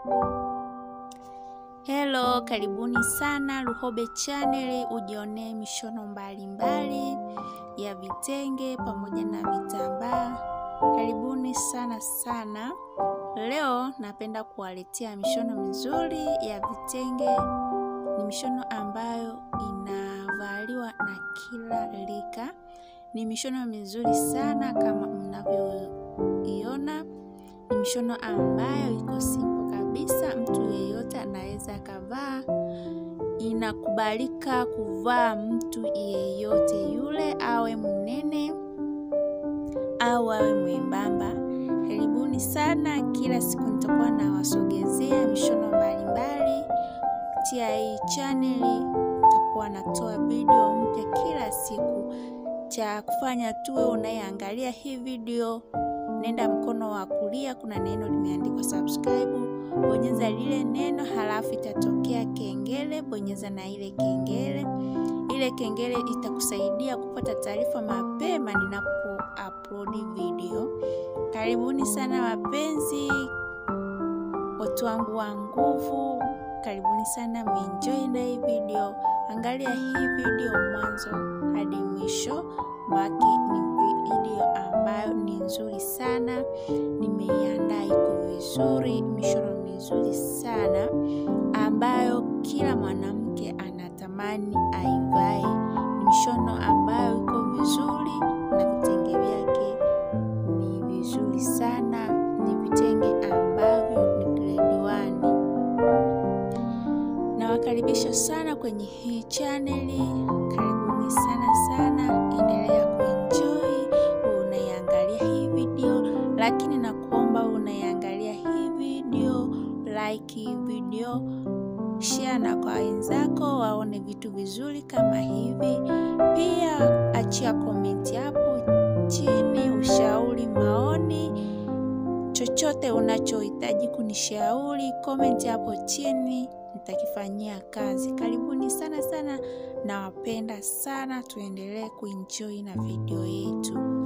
Hello, karibuni sana Luhobe Channel, ujionee mishono mbalimbali mbali ya vitenge pamoja na vitambaa. Karibuni sana sana. Leo napenda kuwaletea mishono mizuri ya vitenge. Ni mishono ambayo inavaliwa na kila rika. Ni mishono mizuri sana kama mnavyoiona. Ni mishono ambayo iko simple kabisa, mtu yeyote anaweza akavaa. Inakubalika kuvaa mtu yeyote yule, awe mnene au awe mwembamba. Karibuni sana. Kila siku nitakuwa nawasogezea mishono mbalimbali kupitia hii chaneli. Nitakuwa natoa video mpya kila siku. Cha kufanya tuwe unayeangalia hii video, nenda mkono wa kulia, kuna neno limeandikwa subscribe, bonyeza lile neno, halafu itatokea kengele, bonyeza na ile kengele. Ile kengele itakusaidia kupata taarifa mapema ninapo upload video. Karibuni sana wapenzi, watu wangu wa nguvu, karibuni sana, mwenjoy na hii video. Angalia hii video mwanzo hadi mwisho wake. Ni video ambayo ni nzuri sana, nimeiandaa iko vizuri, mishono mizuri sana ambayo kila mwanamke anatamani aivae. Ni mishono ambayo iko vizuri na vitenge vyake ni vizuri sana, ni vitenge ambavyo ni grade one. Nawakaribisha sana kwenye hii chaneli, karibuni sana sana, endelea kuenjoy unaiangalia hii video, lakini nakuomba unaiangalia hii video, like hii video, share na kwa wenzako waone vitu vizuri kama hivi. Pia achia komenti hapo chini, ushauri, maoni, chochote unachohitaji kunishauri, komenti hapo chini nitakifanyia kazi. Karibuni sana sana, nawapenda sana, tuendelee kuenjoy na video yetu.